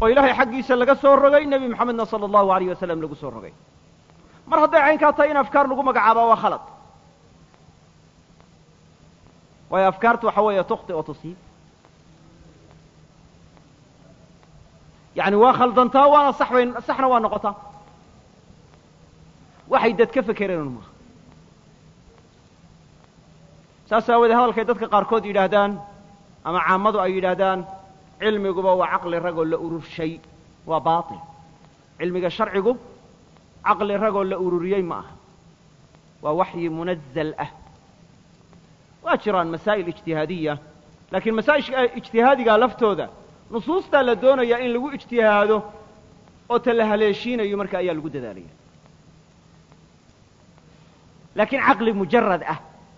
oo ilaahay xaggiisa laga soo rogay nebi moxamedna sala allahu alayh wasalam lagu soo rogay mar hadday caynkaa tahay in afkaar lagu magacaabaa waa khalad waayo afkaartu waxa weeye tukhti oo tusiib yacni waa khaldantaa waana sax bay saxna waa noqotaa waxay dad ka fekereen maaha saas aawoodee hadalkay dadka qaarkood yidhaahdaan ama caamadu ay yidhaahdaan cilmiguba waa caqli ragoo la ururshay waa baatil cilmiga sharcigu caqli ragoo la ururiyey ma aha waa waxyi munazal ah waa jiraan masaa'il ijtihaadiya laakiin masaa'ilka ijtihaadigaa laftooda nusuustaa la doonayaa in lagu ijtihaado oo ta la haleeshiinayo marka ayaa lagu dadaalaya laakiin caqli mujarad ah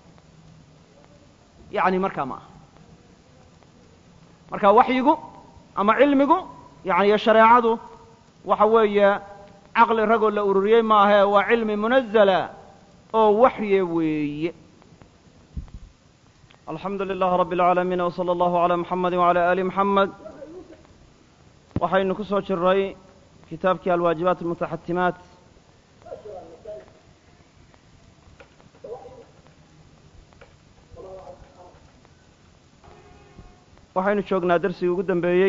yacni markaa ma aha marka waxyigu ama cilmigu yani iyo shareecadu waxa weeye caqli ragoo la ururiyey maahae waa cilmi munazala oo waxye weeye alxamdu lilah rabb اlcaalamiin wslى allahu عalى muxamedi wعalى ali muxamed waxaynu ku soo jiray kitaabkii alwaajibaat almutaxatimaat waxaynu joognaa darsigii ugu dambeeyey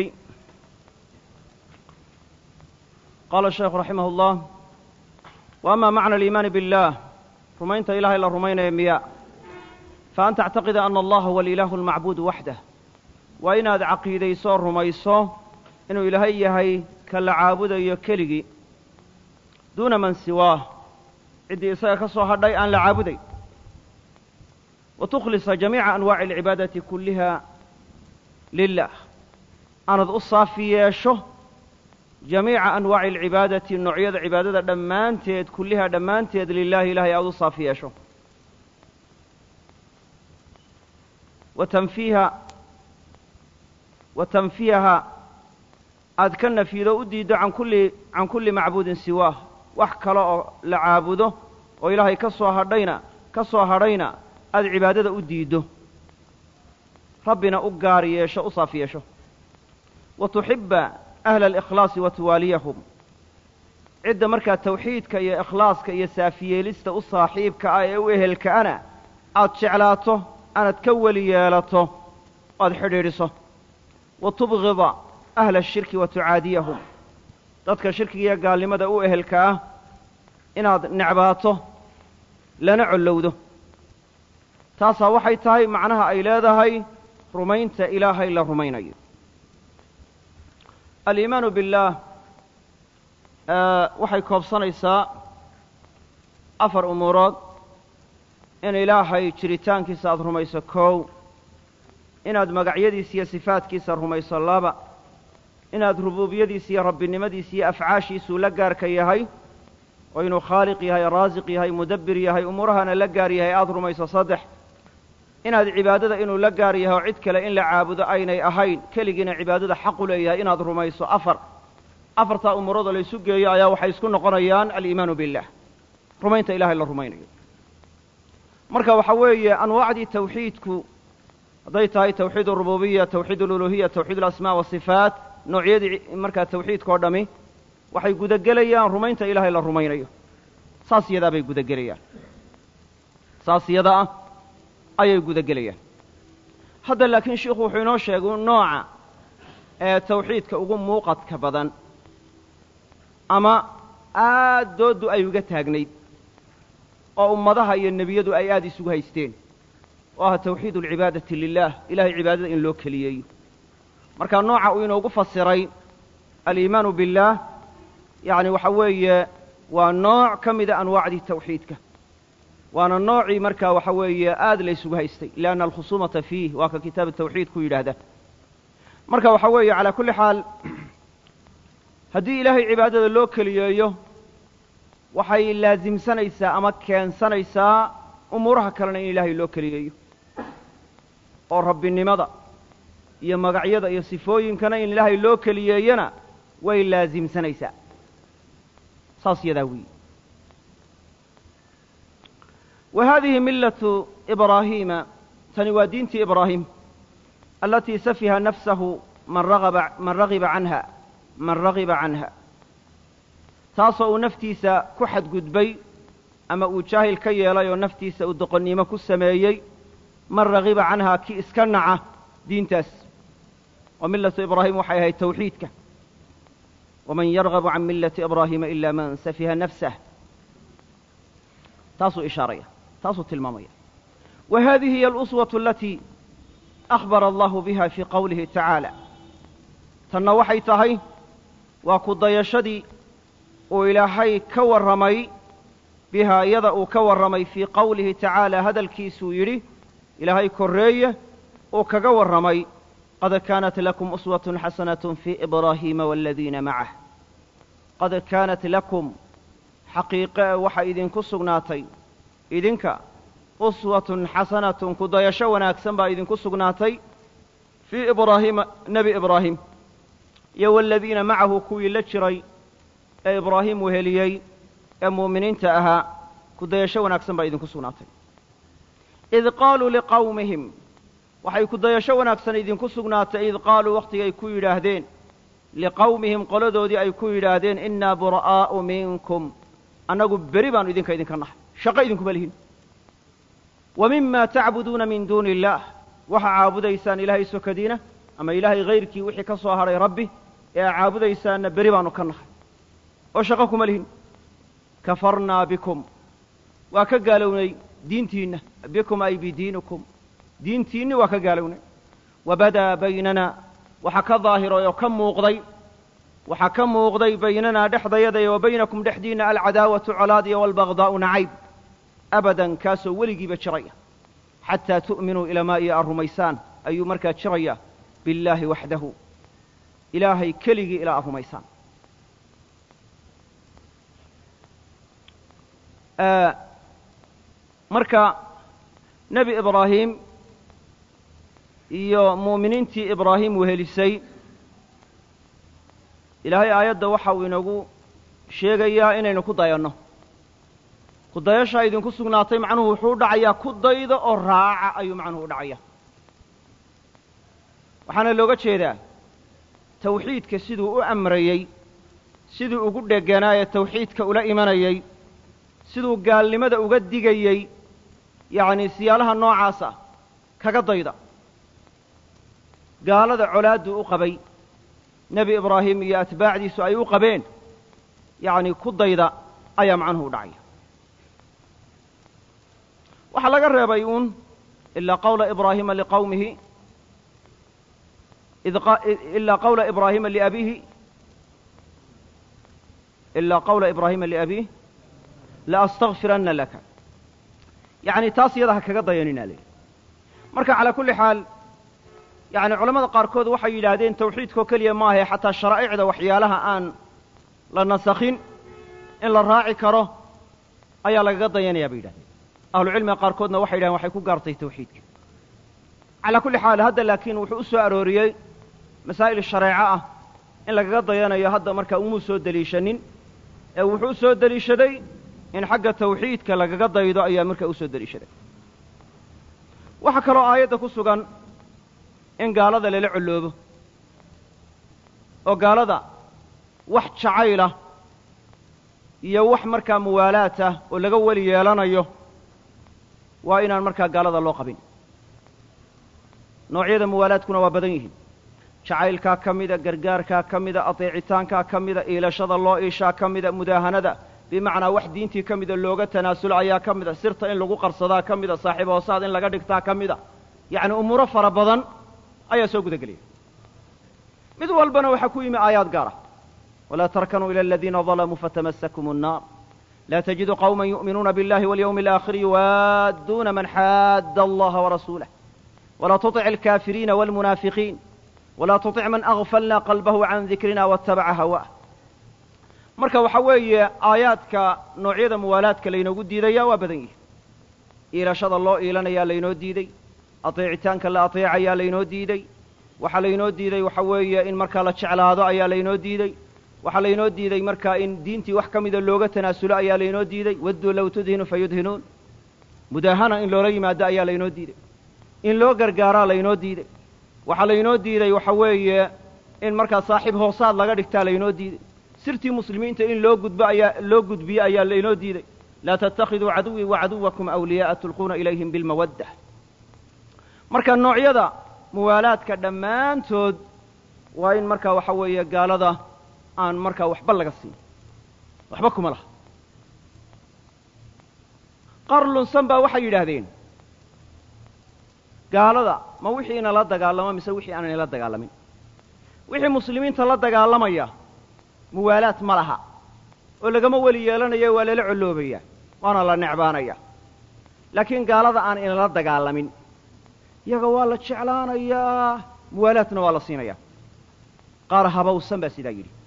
qaala sheekhu raximah اllah wa ama macna aliimaani biاllah rumaynta ilahay la rumaynaya miya faan tactaqida ana allaha huwa alilaahu almacbuudu waxdah waa inaad caqiidayso rumayso inuu ilaahay yahay ka la caabudayo keligii duuna man siwaah ciddii isaga ka soo hadhay aan la caabuday wa tukhlisa jamiica anwaaci alcibaadati kulliha lilah aanad u saafi yeesho jamiica anwaaci alcibaadati noocyada cibaadada dhammaanteed kullihaa dhammaanteed lilahi ilahay aad u saafi yeesho wa tanfiiha wa tanfiyaha aad ka nafido u diiddo can kulli can kulli macbuudin siwaah wax kale oo la caabudo oo ilaahay ka soo hadhayna ka soo hadhayna aad cibaadada u diiddo rabbina u gaar yeesho u saaf yeesho wa tuxibba ahla alikhlaasi wa tuwaaliyahum cidda markaa tawxiidka iyo ikhlaaska iyo saafiyeelista u saaxiibka ah ee u ehelka'ana aad jeclaato aanaad ka weli yeelato aad xidhiidhiso wa tubgida ahla ashirki wa tucaadiyahum dadka shirkiga iyo gaalnimada u ehelka ah inaad necbaato lana collowdo taasaa waxay tahay macnaha ay leedahay rumaynta ilaahay la rumaynayo aliimaanu billaah waxay koobsanaysaa afar umuurood in ilaahay jiritaankiisa aada rumayso kow inaad magacyadiisa iyo sifaadkiisa rumayso laba inaad rubuubiyadiisa iyo rabbinimadiisa iyo afcaashiisuu la gaarka yahay oo inuu khaaliq yahay raasiq yahay mudabbir yahay umuurahana la gaar yahay aada rumayso saddex inaad cibaadada inuu la gaar yahay oo cid kale in la caabudo aynay ahayn keligiina cibaadada xaqu leeyahay inaad rumayso afar afartaa umuuroodoo la ysu geeyo ayaa waxay isku noqonayaan aliimaanu billah rumaynta ilahay la rumaynayo marka waxaa weeye anwaacdii tawxiidku hadday tahay tawxiid arububiya tawxiid aluluhiya tawxiid alasmaa wasifaat noocyadii markaa tawxiidka oo dhami waxay gudagelayaan rumaynta ilaahay la rumaynayo saas yadaa bay gudagelayaan saas yada ah ayay gudagelayaan hadda laakiin sheikhu wuxuu inoo sheegay nooca ee tawxiidka ugu muuqadka badan ama aad dooddu ay uga taagnayd oo ummadaha iyo nebiyadu ay aad isugu haysteen oo ah tawxiid alcibaadati lilah ilahay cibaadada in loo keliyeeyo marka nooca uu inoogu fasiray aliimaanu billaah yacni waxa weeye waa nooc ka mida anwaacdii tawxiidka waana noocii markaa waxa weeye aad la ysugu haystay lianna alkhusuumata fiih waa ka kitaab tawxiid ku yidhaahda marka waxa weeye calaa kulli xaal haddii ilaahay cibaadada loo keliyeeyo waxay laasimsanaysaa ama keensanaysaa umuuraha kalena in ilaahay loo keliyeeyo oo rabbinimada iyo magacyada iyo sifooyinkana in ilaahay loo keliyeeyana way laasimsanaysaa saas yadaa weyi wa hadihi millatu ibraahiima tani waa diintii ibraahim alatii safiha nafsahu man ragaba man ragiba canha man ragiba canha taasoo uu naftiisa ku xadgudbay ama uu jaahil ka yeelay oo naftiisa uu doqonnimo ku sameeyey man ragiba canhaa kii iska naca diintaas oo millatu ibraahim waxay ahayd tawxiidka waman yargabu can millati ibraahiima ila man safiha nafsah taasuu ishaaraya taasuu tilmaamaya wa hadihi hiy aluswatu alatii akhbara allahu biha fii qowlihi tacaala tanna waxay tahay waa ku dayashadii uu ilaahay ka warramay bihaa iyada uu ka warramay fii qowlihi tacaala hadalkiisuu yidhi ilaahay korreeye uu kaga warramay qad kaanat lakum uswatun xasanatun fii ibraahiima waaladiina macah qad kaanat lakum xaqiiqe waxaa idinku sugnaatay idinka uswatun xasanatun ku dayasho wanaagsan baa idinku sugnaatay fii ibraahiima nebi ibraahim iyo waaladiina macahu kuwii la jiray ee ibraahim weheliyey ee mu'miniinta ahaa ku dayasho wanaagsan baa idinku sugnaatay id qaaluu liqawmihim waxay ku dayasho wanaagsan idinku sugnaatay id qaaluu wakhtigay ku yidhaahdeen liqawmihim qoladoodii ay ku yidhaahdeen innaa bura'aa'u minkum annagu beri baanu idinka idinka nahay shaqo idinkuma lihin wa mima tacbuduuna min duuni illaah waxaa caabudaysaan ilaahay sokadiina ama ilaahay hayrkii wixii ka soo hadhay rabbi ee aa caabudaysaanna beri baanu ka nahay oo shaqo kuma lihin kafarnaa bikum waa ka gaalownay diintiinna bikum ay bidiinikum diintiinni waa ka gaalownay wabadaa baynana waxaa ka daahiray oo ka muuqday waxaa ka muuqday baynanaa dhexdayada iyo wa baynakum dhexdiinna alcadaawatu colaad iyo waalbagdaa'u nacayb abadan kaasoo weligiiba jiraya xataa tu'minuu ilamaa iyo aad rumaysaan ayuu markaa jiraya billaahi waxdahu ilaahay keligii ilaa aad rumaysaan marka nebi ibraahim iyo mu'miniintii ibraahim wehelisay ilaahay aayadda waxa uu inagu sheegayaa inaynu ku dayanno ku dayashaa idinku sugnaatay macnuhu wuxuu u dhacayaa ku dayda oo raaca ayuu macnuhu u dhacaya waxaana looga jeedaa tawxiidka siduu u amrayey siduu ugu dheganaayee tawxiidka ula imanayey siduu gaalnimada uga digayey yacnii siyaalaha noocaas ah kaga dayda gaalada colaadduu u qabay nebi ibraahim iyo atbaacdiisu ay u qabeen yacnii ku dayda ayaa macnuhu u dhacaya waxaa laga reebay uun ilaa qawla ibraahima liqawmihi ilaa qawla ibraahima liabiihi ilaa qawla ibraahima liabiih laastakfiranna laka yacni taas iyada ha kaga dayanina lehi marka calaa kulli xaal yacni culamada qaarkood waxay yidhaahdeen tawxiidkoo keliya maahae xataa sharaa'icda waxyaalaha aan la nasakhin in la raaci karo ayaa lagaga dayanaya bay yidhahdeen ahlucilmiga qaarkoodna waxay yidhahdeen waxay ku gaartay tawxiidka calaa kulli xaal hadda laakiin wuxuu u soo arooriyey masaa'il shareeco ah in lagaga dayanayo hadda markaa umuu soo deliishanin ee wuxuu u soo deliishaday in xagga tawxiidka lagaga daydo ayaa markaa u soo deliishaday waxaa kaloo aayadda ku sugan in gaalada lala colloobo oo gaalada wax jacaylah iyo wax markaa muwaalaat ah oo laga weli yeelanayo waa inaan markaa gaalada loo qabin noocyada muwaalaadkuna waa badan yihiin jacaylkaa ka mida gargaarkaa ka mida adeecitaankaa ka mida iilashada loo iishaa ka mida mudaahanada bimacnaa wax diintii ka mida looga tanaasulo ayaa ka mida sirta in lagu qarsadaa ka mida saaxiib hoosaad in laga dhigtaa ka mida yacni umuuro fara badan ayaa soo guda gelaya mid walbana waxaa ku yimi aayaad gaara walaa tarkanuu ila aladiina dalamuu fatamasakum الnaar laa tajidu qawma yu'minuuna biاllahi walyawmi alaakhiri yuwaadduuna man xaadda allaha warasuulah walaa tuطic alkaafiriina wاlmunaafiqiin walaa tuطic man agfalna qalbahu can dikrina waatabaca hawaah marka waxaa weeye aayaadka noocyada muwaalaadka laynoogu diidaya waa badan yihi iilashada loo iilanayaa laynoo diidey adeecitaanka la adeecayaa laynoo diidey waxaa laynoo diiday waxa weeye in markaa la jeclaado ayaa laynoo diidey waxaa laynoo diiday markaa in diintii wax ka mida looga tanaasulo ayaa laynoo diiday wadduu low tudhinu fayudhinuun mudaahana in loola yimaado ayaa laynoo diiday in loo gargaaraa laynoo diiday waxaa laynoo diiday waxa weeye in markaa saaxiib hoosaad laga dhigtaa laynoo diiday sirtii muslimiinta in loo gudbo ayaa loo gudbiyo ayaa laynoo diiday laa tattakhiduu caduwii wa caduwakum awliyaa'a tulquuna ilayhim bilmawadda marka noocyada muwaalaadka dhammaantood waa in markaa waxa weeye gaalada aan markaa waxba laga siin waxba kuma laha qaar lunsan baa waxay yidhaahdeen gaalada ma wixii inala dagaalamo mise wixii aan inala dagaalamin wixii muslimiinta la dagaalamaya muwaalaad ma laha oo lagama weli yeelanayo waa lala colloobaya waana la necbaanaya laakiin gaalada aan inala dagaalamin iyaga waa la jeclaanayaa muwaalaadna waa la siinaya qaar habawsan baa sidaa yidhi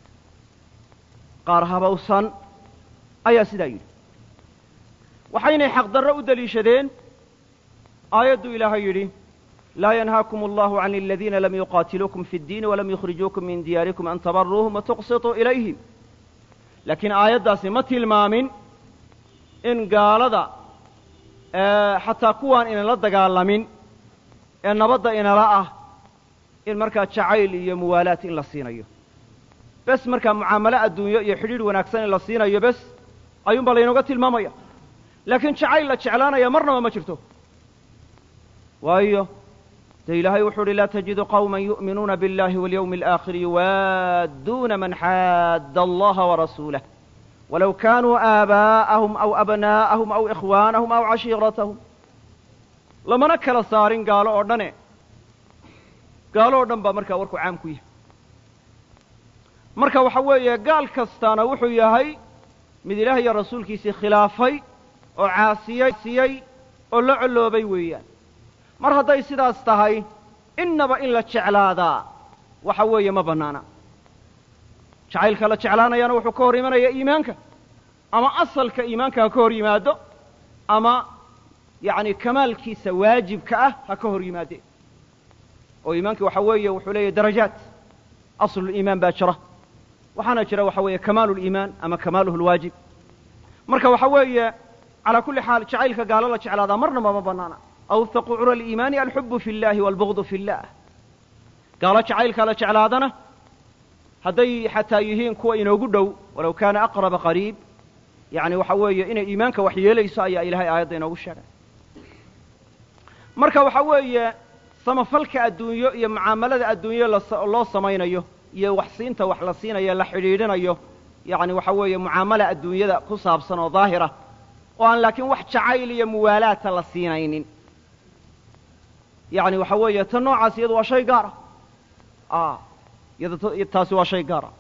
qaar habawsan ayaa sidaa yidhi waxaynay xaqdarro u deliishadeen aayadduu ilaahay yidhi laa yanhaakum allahu can aladiina lam yuqaatiluukum fi اddiini walam yukhrijuukum min diyaarikum an tabaruuhum watuqsituu ilayhim laakiin aayaddaasi ma tilmaamin in gaalada xataa kuwaan inala dagaalamin ee nabadda inala ah in markaa jacayl iyo muwaalaat in la siinayo bes markaa mucaamalo adduunyo iyo xidhiidh wanaagsan in la siinayo bes ayuunbaa laynooga tilmaamaya laakiin jacayl la jeclaanaya marnaba ma jirto waayo dee ilaahay wuxuu uhi laa tajidu qawma yu'minuuna biاllahi walyawmi alaakhiri yuwaadduuna man xaadda allaha warasuulah walow kaanuu aabaa'ahum aw abnaa'ahum aw ikhwaanahum aw cashiiratahum lamana kala saarin gaalo oo dhane gaalo oo dhan baa markaa warku caam ku yahay marka waxa weeye gaal kastaana wuxuu yahay mid ilaah iyo rasuulkiisii khilaafay oo caasiyey siyey oo la colloobay weeyaan mar hadday sidaas tahay innaba in la jeclaadaa waxa weeye ma bannaana jacaylka la jeclaanayaana wuxuu ka hor imanaya iimaanka ama asalka iimaanka ha ka hor yimaado ama yacni kamaalkiisa waajibka ah ha ka hor yimaadeen oo iimaanki waxa weeye wuxuu leeyahy darajaat asluliimaan baa jira waxaana jira waxa weeye kamaalu liimaan ama kamaaluhu lwaajib marka waxa weeye calaa kulli xaal jacaylka gaalo la jeclaadaa marnaba ma bannaana awthaqu cura aliimaani alxubu fi اllahi waalbugdu fi اllah gaalo jacaylka la jeclaadana hadday xataa yihiin kuwa inoogu dhow walow kaana aqraba qariib yacni waxa weeye inay iimaanka wax yeelayso ayaa ilahay aayadda inoogu sheegay marka waxa weeye samafalka adduunyo iyo mucaamalada adduunyo loo samaynayo iyo wax siinta wax la siinayo la xidhiidhinayo yacni waxa weeye mucaamala adduunyada ku saabsan oo daahira oo aan laakiin wax jacayl iyo muwaalaata la siinaynin yacni waxa weeye ta noocaas iyadu waa shay gaara a iyada taasi waa shay gaara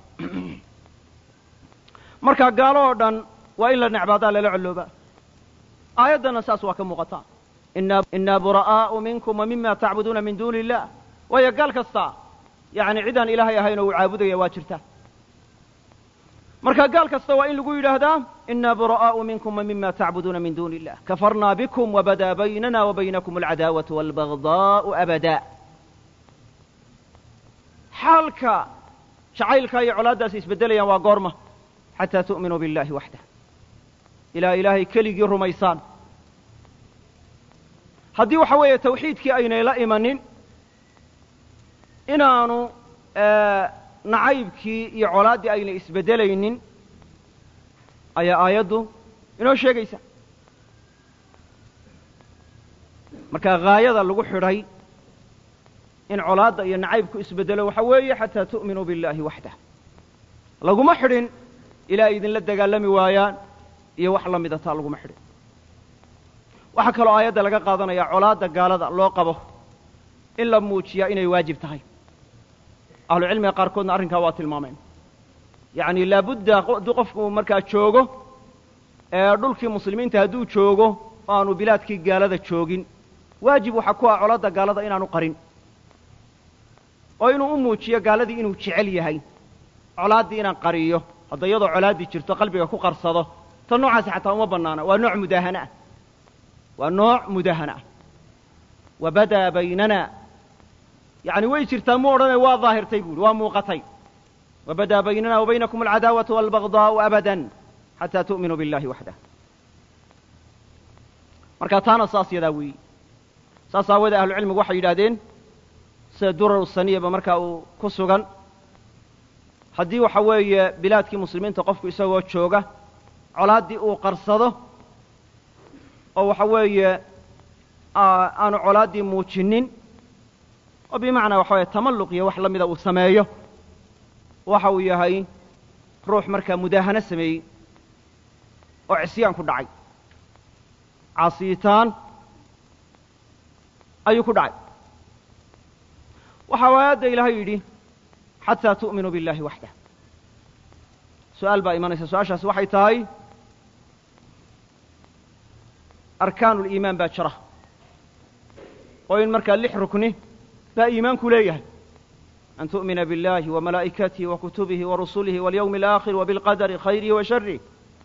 marka gaalo oo dhan waa in la necbaadaa lala colloobaa aayaddana saas waa ka muuqataa inaa bura'aa'u minkum wa mima tacbuduuna min duuni illah waayo gaal kasta yacni cidaan ilaahay ahayn oo uu caabudaya waa jirtaa marka gaal kasta waa in lagu yidhaahdaa inaa bura'aa'u minkum wa mima tacbuduuna min duuni illah kafarnaa bikum wabadaa baynana wa baynakum alcadaawatu waalbagdaa'u abada xaalka jacaylka iyo colaaddaasi isbeddelayaan waa goorma xataa tu'minuu biاllahi waxdah ilaa ilaahay keligii rumaysaan haddii waxa weeye tawxiidkii aynay la imanin inaanu nacaybkii iyo colaaddii aynay isbeddelaynin ayaa aayaddu inoo sheegaysa marka haayada lagu xidhay in colaadda iyo nacaybku isbeddelo waxa weeye xataa tu'minuu biاllahi waxdah laguma xidhin ilaa ay idinla dagaalami waayaan iyo wax la mida taa laguma xidhin waxaa kaloo aayadda laga qaadanaya colaadda gaalada loo qabo in la muujiyaa inay waajib tahay ahlucilmiga qaarkoodna arrinkaa waa tilmaameen yacni laabudda hadduu qofku markaa joogo ee dhulkii muslimiinta hadduu joogo o aanu bilaadkii gaalada joogin waajib waxaa ku ah colaadda gaalada inaanu qarin oo inuu u muujiyo gaaladii inuu jecel yahay colaaddii inaan qariyo hadda iyadoo colaaddii jirto qalbiga ku qarsado ta noocaasi xataa uma bannaana waa nooc mudaahana ah waa nooc mudahana ah wa badaa baynana yacni way jirtaa mu odhane waa daahirtay buuhi waa muuqatay wa badaa baynana wa baynakum alcadaawatu waalbagdaa'u abadan xataa tu'minuu biاllahi waxdah marka taana saas yadaa weeyi saas aawadee ahlucilmigu waxay yidhahdeen sida durar saniyaba markaa uu ku sugan haddii waxa weeye bilaadkii muslimiinta qofku isagoo jooga colaaddii uu qarsado oo waxa weeye aanu colaaddii muujinin oo bimacnaa waxa weye tamalluq iyo wax la mida uu sameeyo waxa uu yahay ruux markaa mudaahano sameeyey oo cisyaan ku dhacay caasiyitaan ayuu ku dhacay waxaa aayadda ilaahay yidhi xataa tu'minuu biاllahi waxdah su-aal baa imanaysa su-aashaasi waxay tahay arkaanu liimaan baa jira oo in markaa lix rukni baa iimaanku leeyahay an tu'mina biاllahi wa malaa'ikatihi wa kutubihi wa rusulihi waاlyawmi alaakhir wa bilqadari khayrihi wa sharih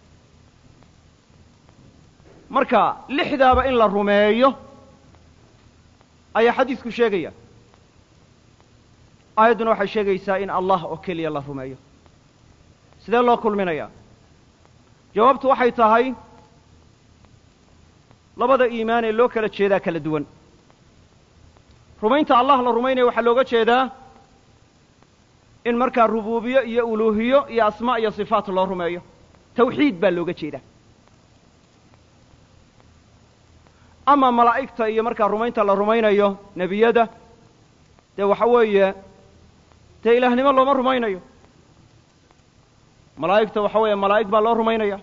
marka lixdaaba in la rumeeyo ayaa xadiidku sheegaya aayadduna waxay sheegaysaa in allah oo keliya la rumeeyo sidee loo kulminayaa jawaabtu waxay tahay labada iimaan ee loo kala jeedaa kala duwan rumaynta allah la rumaynaya waxaa looga jeedaa in markaa rubuubiyo iyo uluuhiyo iyo asmaa iyo sifaat loo rumeeyo tawxiid baa looga jeedaa ama malaa'igta iyo markaa rumaynta la rumaynayo nebiyada dee waxa weeye dee ilaahnimo looma rumaynayo malaa'igta waxa weeye malaa'ig baa loo rumaynaya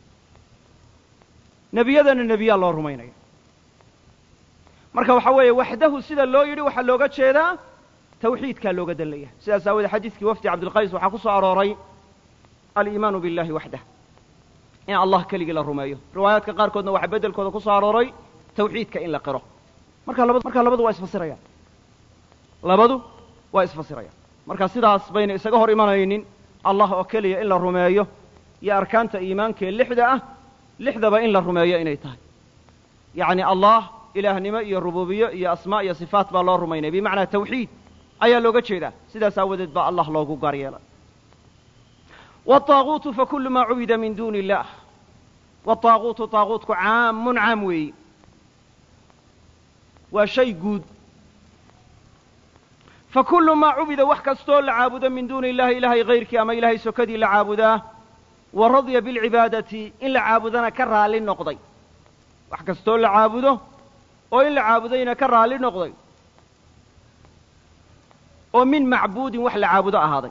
nebiyadana nebiyaa loo rumaynaya marka waxa weeye waxdahu sida loo yidhi waxaa looga jeedaa tawxiidkaa looga dan leeyahay sidaas aawoodee xadiidkii wafdi cabdilqays waxaa ku soo arooray aliimaanu biاllahi waxdah in allah keligii la rumeeyo riwaayaadka qaarkoodna waxaa beddelkooda ku soo arooray tawxiidka in la qiro marka labad markaa labadu waa isfasirayaan labadu waa isfasirayaan marka sidaas bayna isaga hor imanaynin allah oo keliya in la rumeeyo iyo arkaanta iimaanka ee lixda ah lixdaba in la rumeeyo inay tahay yacni allah ilaahnimo iyo rubuubiyo iyo asmaa iyo sifaat baa loo rumaynaya bimacnaa tawxiid ayaa looga jeedaa sidaas aawadeed baa allah loogu gaar yeelay wالطaaguutu fakulu maa cubida min duuni اllah wالطaaguutu طaaguutku caamun caam weeyi waa shay guud fakulu maa cubida wax kastoo la caabudo min duuni illahi ilahay hayrkii ama ilahay sokadii la caabudaa wa radya biاlcibaadati in la caabudana ka raali noqday wax kastoo la caabudo oo in la caabudayna ka raali noqday oo min macbuudin wax la caabudo ahaaday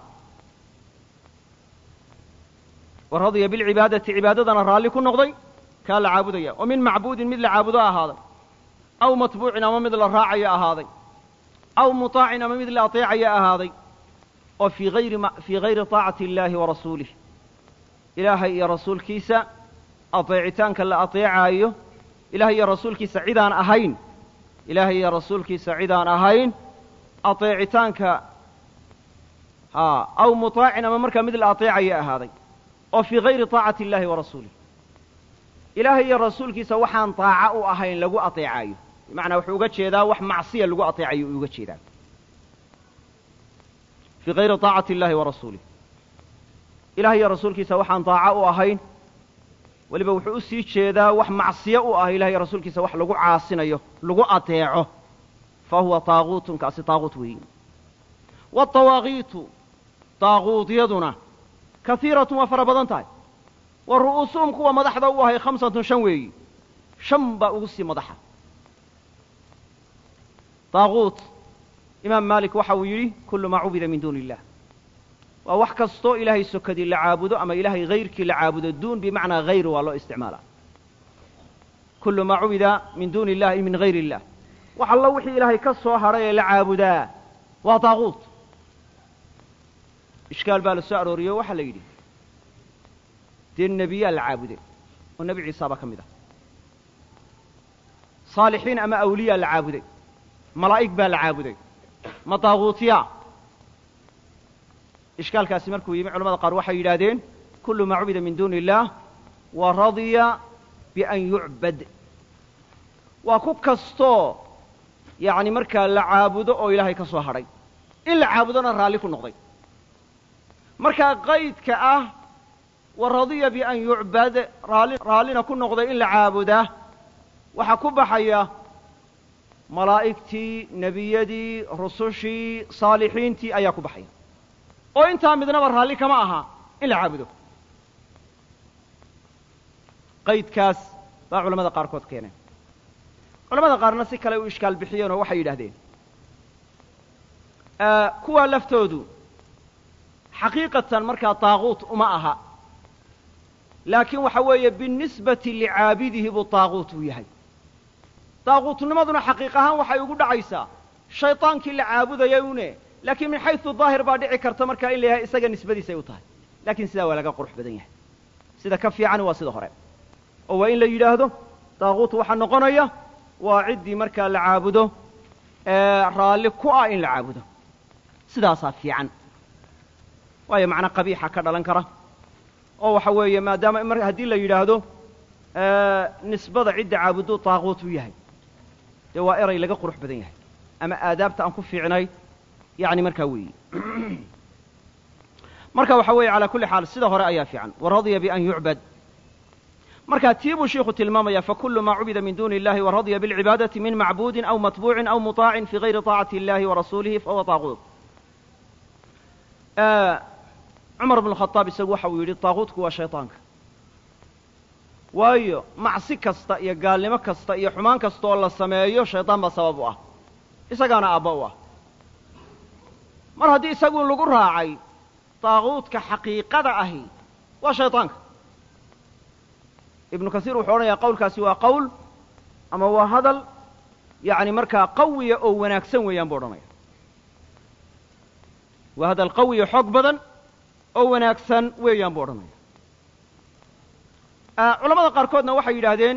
wa radya bilcibaadati cibaadadana raalli ku noqday kaa la caabudaya oo min macbuudin mid la caabudo ahaaday aw matbuucin ama mid la raacayo ahaaday aw muطaacin ama mid la aطeecayo ahaaday oo fii hayri fii hayri طaacati اllahi wa rasuulih ilaahay iyo rasuulkiisa aطeecitaanka la aطeecaayo ilahay iyo rasuulkiisa cidaan ahayn ilaahay iyo rasuulkiisa cidaan ahayn aطeecitaanka a aw muطaacin ama markaa mid la aطeecayo ahaaday oo fii hayri طaacati اllahi wa rasuulih ilaahay iyo rasuulkiisa waxaan طaaco u ahayn lagu aطeecaayo bimacnaa wuxuu uga jeedaa wax macsiya lagu aطeecayo uu uga jeedaa fii hayri طaacati اllahi wa rasuulih ilahay iyo rasuulkiisa waxaan طaaco u ahayn weliba wuxuu u sii jeedaa wax macsiyo u ah ilahay iyo rasuulkiisa wax lagu caasinayo lagu ateeco fa huwa taaguutun kaasi taaguut weeyi waatawaaqiitu taaguudyaduna kaiiratun waa fara badan tahay wa ru'uusuhum kuwa madaxda u ahay khamsatun shan weeyi shan baa ugu sii madaxa taaguut imaam maalik waxa uu yidhi kullu maa cubida min duuni illah waa wax kastoo ilaahay sokadii la caabudo ama ilaahay hayrkii la caabudo duun bimacnaa hayr waa loo isticmaalaa kullu maa cubida min duuni illahi min hayr illah wax allo wixii ilaahay ka soo hadhay ee la caabudaa waa taaguut ishkaal baa la soo arooriyo waxaa la yidhi dee nebiyaa la caabuday oo nebi ciisa baa ka mid ah saalixiin ama awliyaa la caabuday malaa'ig baa la caabuday ma taaguutiya ishkaalkaasi markuu yimi culamada qaar waxay yidhaahdeen kullu maa cubida min duuni illaah wa radya bian yucbad waa ku kastoo yacni markaa la caabudo oo ilaahay ka soo hadhay in la caabudona raalli ku noqday markaa qaydka ah wa radiya bian yucbad raali raallina ku noqday in la caabudaa waxaa ku baxaya malaa'igtii nebiyadii rusushii saalixiintii ayaa ku baxaya oo intaa midnaba raalli kama aha in la caabudo qaydkaas baa culamada qaarkood keeneen culamada qaarna si kale u ishkaal bixiyeen oo waxay yidhahdeen kuwaa laftoodu xaqiiqatan markaa taaquut uma aha laakiin waxa weeye binisbati licaabidihi buu taaquut uu yahay taaquutnimaduna xaqiiq ahaan waxay ugu dhacaysaa shaydaankii la caabudayay une laakiin min xaysu daahir baa dhici karta markaa in la yahay isaga nisbadiisay u tahay lakiin sidaa waa laga qurux badan yahay sida ka fiicani waa sida hore oo waa in la yidhaahdo taaquut waxaa noqonaya waa ciddii markaa la caabudo raalli ku ah in la caabudo sidaasaa fiican waayo macna qabiixa ka dhalan kara oo waxa weeye maadaama mar haddii la yidhaahdo nisbada cidda caabuduu taaquut u yahay dee waa eray laga qurux badan yahay ama aadaabta aan ku fiicnay yani markaa weeyi marka waxa weeye calaa kulli xaal sida hore ayaa fiican waradya bian yucbad markaa tii buu shiiku tilmaamaya fakulu maa cubida min duni illahi waradya bilcibaadati min macbuudin aw matbuucin aw muطaacin fi gayri طaacati illahi warasuulihi fahuwa taaquut cumar bnu khadaab isagu waxa uu yidhi taaquutku waa shayطaanka waayo macsi kasta iyo gaalnimo kasta iyo xumaan kasta oo la sameeyo shaydaan baa sabab u ah isagaana aabba u ah mar haddii isagu lagu raacay taaquudka xaqiiqada ahi waa shayطaanka ibnu kasiir wuxuu odhanayaa qawlkaasi waa qowl ama waa hadal yani markaa qawiya oo wanaagsan weeyaan buu odhanaya waa hadal qawiya xoog badan oo wanaagsan weeyaan buu odhanaya culamada qaarkoodna waxay yidhaahdeen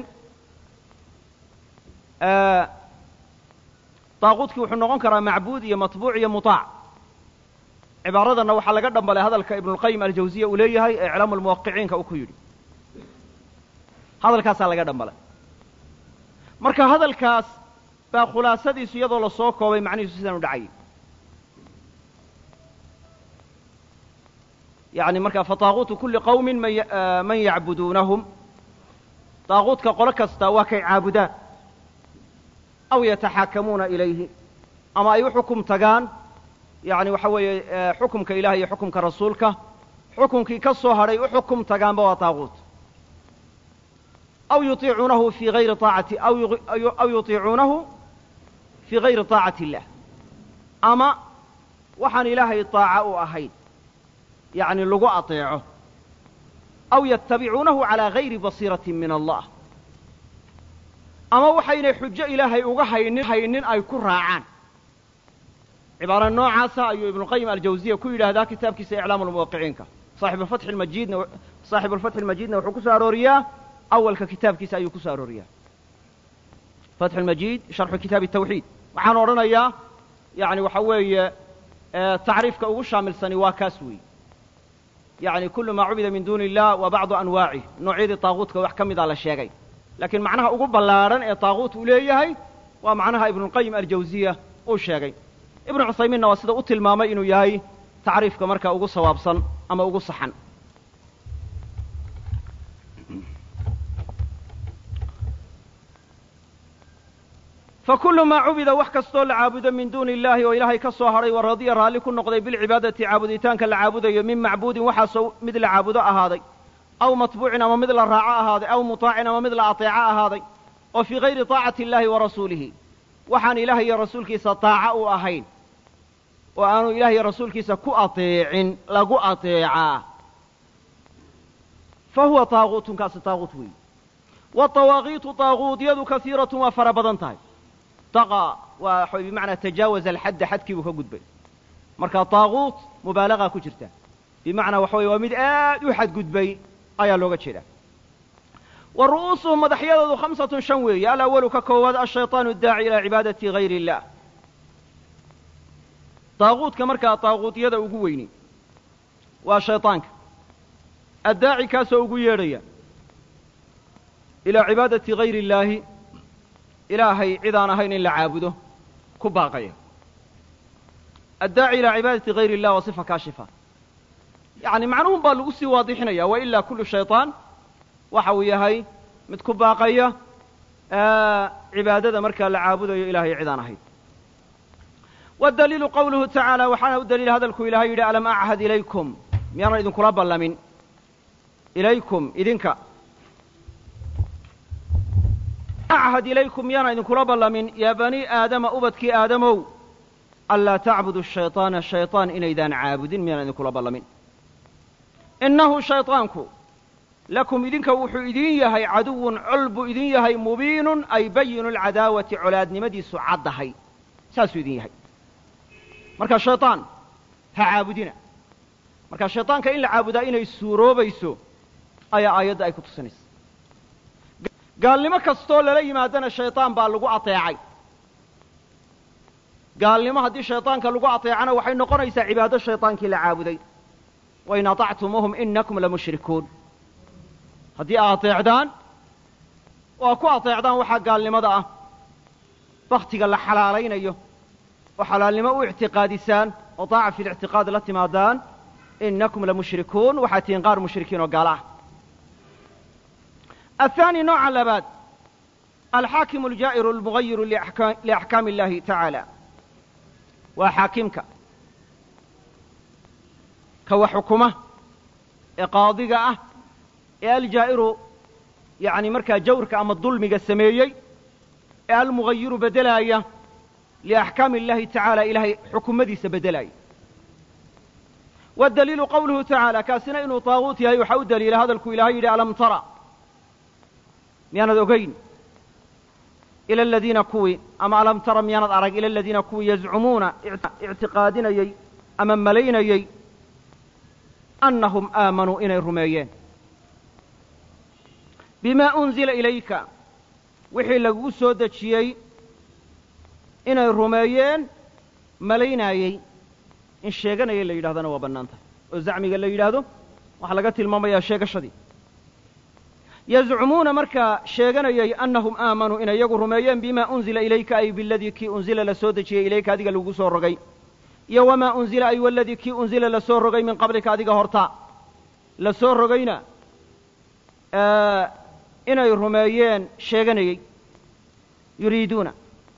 taaquudkii wuxuu noqon karaa macbuud iyo matbuuc iyo muطaac cibaaradanna waxaa laga dhambalay hadalka ibnulqayim aljawziya uu leeyahay ee iclaamu lmuwaqiciinka uu ku yidhi hadalkaasaa laga dhambalay marka hadalkaas baa khulaasadiisu iyadoo la soo koobay macnihiisu sidaan u dhacayay yani marka fataaquutu kuli qawmin man yacbuduunahum taaquudka qolo kasta waa kay caabudaan aw yataxaakamuuna ilayhi ama ay u xukum tagaan yani waxa weeye xukumka ilaah iyo xukumka rasuulka xukumkii ka soo hadhay u xukum tagaanba waa taaquut aw yuiicuunahu fi ayri aacati aw yuطiicuunahu fii gayri طaacati illah ama waxaan ilaahay طaaca u ahayn yani lagu aطeeco aw yatabicuunahu calىa gayri basiirati min allah ama waxaynay xujo ilaahay uga haynin haynin ay ku raacaan cibaara noocaasa ayuu ibnuqayim aljawziya ku yidhaahdaa kitaabkiisa iclaamu lmuwaqiciinka saaxibufatxi lmajiidna saaxibuulfatxi lmajiidna wuxuu ku soo arooriyaa awalka kitaabkiisa ayuu ku soo arooriyaa fatxu lmajiid sharxu kitaabi tawxiid waxaan odhanayaa yani waxa weeye tacriifka ugu shaamilsani waa kaas weeye yani kulu maa cubida min duuni illah wa bacdu anwaacih noocyadii taaquutka wax ka mida la sheegay laakiin macnaha ugu ballaadhan ee taaquut uu leeyahay waa macnaha ibnuulqayim aljawziya uu sheegay ibnu cuthaymiinna waa sida u tilmaamay inuu yahay tacriifka markaa ugu sawaabsan ama ugu saxan fakulu maa cubida wax kastoo la caabudo min duuni illahi oo ilaahay ka soo hadhay wa radiya raalli ku noqday bilcibaadati caabuditaanka la caabudayo min macbuudin waxaasoo mid la caabudo ahaaday aw matbuucin ama mid la raaco ahaaday aw muطaacin ama mid la aطeeco ahaaday oo fii gayri طaacati illahi wa rasuulihi waxaan ilaah iyo rasuulkiisa taaco u ahayn oo aanu ilaah iyo rasuulkiisa ku aطeecin lagu aطeecaa fa huwa taaquutun kaasi taaquut weeyi waطawaaqiitu taaquudyadu kasiiratun waa fara badan tahay taqa waa bimacnaa tajaawaza alxadda xadkii buu ka gudbay marka taaquut mubaalagaa ku jirta bimacnaa waxa weye waa mid aad u xadgudbay ayaa looga jeedaa wa ru'uusuhum madaxyadoodu khamsatun shan weeye alawalu ka koowaad ashayطaanu daaci ilaa cibaadati gayri illah taaquudka markaa taaquudyada ugu weyni waa shayطaanka addaaci kaasoo ugu yeedhaya ilaa cibaadati gayri illaahi ilaahay cid aan ahayn in la caabudo ku baaqaya addaaci ilaa cibaadati gayri illah waa sifa kaashifa yacni macnuhun baa lagu sii waadixinaya wa ilaa kullu shayطaan waxa uu yahay mid ku baaqaya cibaadada markaa la caabudayo ilahay cid aan ahayn waddaliilu qowluhu tacaala waxaana u daliila hadalku ilaahay yidhi alam achad ilaykum miyaanan idinkula ballamin ilaykum idinka achad ilaykum miyaanan idinkula ballamin yaa banii aadama ubadkii aadamow anlaa tacbudu shayطaana shayطaan inaydaan caabudin miyaanan idinkula ballamin innahu shayطaanku lakum idinka wuxuu idin yahay caduwun col buu idin yahay mubiinun ay bayinu lcadaawati colaadnimadiisu caddahay saasuu idin yahay marka shayطaan ha caabudina marka shayطaanka in la caabudaa inay suuroobayso ayaa aayadda ay ku tusinaysa gaalnimo kastoo lala yimaadana shayطaan baa lagu ateecay gaalnimo haddii shayطaanka lagu ateecana waxay noqonaysaa cibaado shayطaankii la caabuday wain aطactumuuhum inakum lamushrikuun haddii aa ateecdaan oo a ku ateecdaan waxaa gaalnimada ah baktiga la xalaalaynayo oo xalaalnimo u ictiqaadisaan oo daaca fi lictiqaad la timaadaan inakum lamushrikuun waxaa tihiin qaar mushrikiin oo gaalo ah aلثaanي nooca labaad alxaakimu اljaa'iru اlmugayiru liaxkaami اllahi tacaala waa xaakimka ka wax xukuma ee qaadiga ah ee aljaa'iru yani markaa jawrka ama dulmiga sameeyey ee almugayiru bedelaaya liaxkaami اllahi tacaala ilahay xukumadiisa bedelaaya waddaliilu qowluhu tacaala kaasina inuu taaguut yahay waxaa u daliila hadalku ilahay yidhi alam tara miyaanad ogayn ila aladiina kuwii ama alam tara miyaanad arag ila aladiina kuwii yazcumuuna ictiqaadinayey ama malaynayey annahum aamanuu inay rumeeyeen bimaa unzila ilayka wixii lagugu soo dejiyey inay rumeeyeen malaynaayey in sheeganaya la yidhahdana waa bannaan tahay oo zacmiga la yidhaahdo waxaa laga tilmaamayaa sheegashadii yazcumuuna markaa sheeganayay annahum aamanuu inay iyagu rumeeyeen bimaa unzila ilayka ay biladii kii unzila la soo dejiyey ilayka adiga lagugu soo rogay iyo wamaa unzila ay waladii kii unzila la soo rogay min qablika adiga horta la soo rogayna inay rumeeyeen sheeganayey yuriiduuna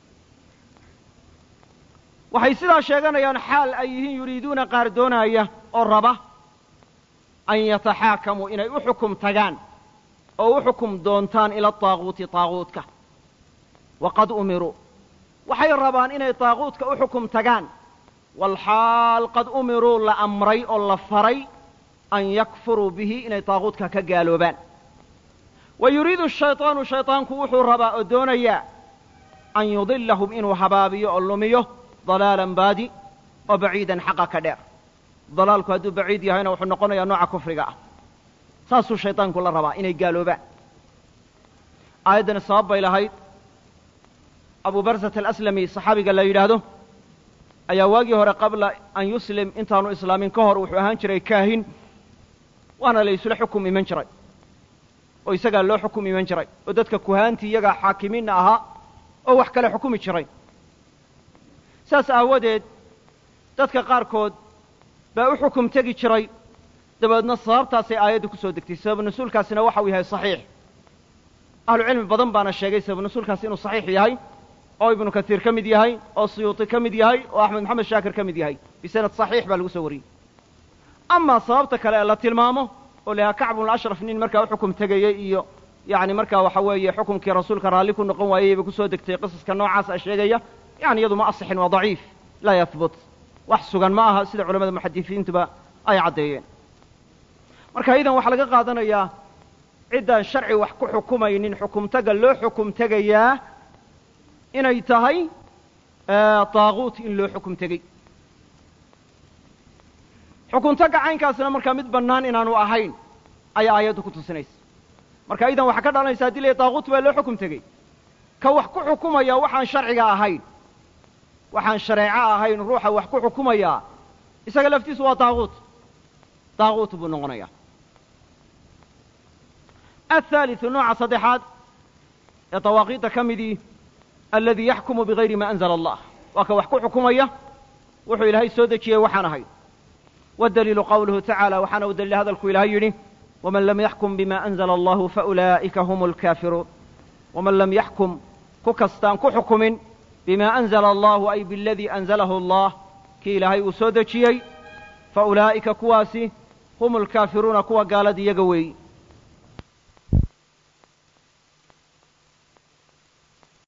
waxay sidaa sheeganayaan xaal ay yihiin yuriiduuna qaar doonaaya oo raba an yataxaakamuu inay u xukum tagaan oo u xukum doontaan ila taaguuti taaguutka waqad umiruu waxay rabaan inay taaguutka u xukum tagaan walxaal qad umiruu la amray oo la faray an yakfuruu bihi inay taaguutka ka gaaloobaan wa yuriidu shayطaanu shayطaanku wuxuu rabaa oo doonayaa an yudilahum inuu habaabiyo oo lumiyo dalaalan baadi oo baciidan xaqa ka dheer dalaalku hadduu baciid yahayna wuxuu noqonayaa nooca kufriga ah saasuu shayطaanku la rabaa inay gaaloobaan aayaddani sabab bay lahayd abu barsat alaslami saxaabiga la yidhaahdo ayaa waagii hore qabla an yuslim intaanu islaamin ka hor wuxuu ahaan jiray kaahin waana la isla xukum iman jiray oo isagaa loo xukum iman jiray oo dadka kuhaantii iyagaa xaakimiinna ahaa oo wax kale xukumi jiray saas aawadeed dadka qaarkood baa u xukum tegi jiray dabeedna sababtaasay aayadda ku soo degtay sabab nusuulkaasina waxa uu yahay saxiix ahlucilmi badan baana sheegay sabab nusuulkaasi inuu saxiix yahay oo ibnu kasiir ka mid yahay oo suyuuti ka mid yahay oo axmed maxamed shaakir ka mid yahay bisanad saxiix baa lagu soo wariyey amaa sababta kale ee la tilmaamo oo lahaa kacbunashraf nin markaa u xukum tegayey iyo yani markaa waxa weeye xukumkii rasuulka raalli ku noqon waayey bay ku soo degtay qisaska noocaas a sheegaya yani iyadu ma asixin waa daciif laa yahbut wax sugan ma aha sida culamada muxadisiintuba ay caddeeyeen marka idan waxaa laga qaadanayaa ciddaan sharci wax ku xukumaynin xukumtaga loo xukum tegayaa inay tahay taaguut in loo xukum tegey xukumtaga caynkaasna markaa mid bannaan inaanu ahayn ayaa aayaddu ku tusinaysa marka idan waxaa ka dhalanaysa hadii la taaguut baa loo xukum tegey ka wax ku xukumaya waxaan sharciga ahayn waxaan shareeco ahayn ruuxa wax ku xukumayaa isaga laftiisu waa taaguut taaguut buu noqonayaa aلثaaliثu nooca saddexaad ee dawaaqiidda ka midii aladii yaxkumu bigayri ma anzla allah waa ka wax ku xukumaya wuxuu ilaahay soo dejiyey waxaan ahayn wاdaliilu qawluhu tacaala waxaana u daliila hadalku ilahay yidhi waman lam yaxkum bima anzla allahu faulaa'ika hum اlkaafiruun waman lam yaxkum ku kastaan ku xukumin bima anzala allahu ay biladii anzalahu allah kii ilaahay uu soo dejiyey fa ulaa'ika kuwaasi hum alkaafiruuna kuwa gaalada iyaga weeyi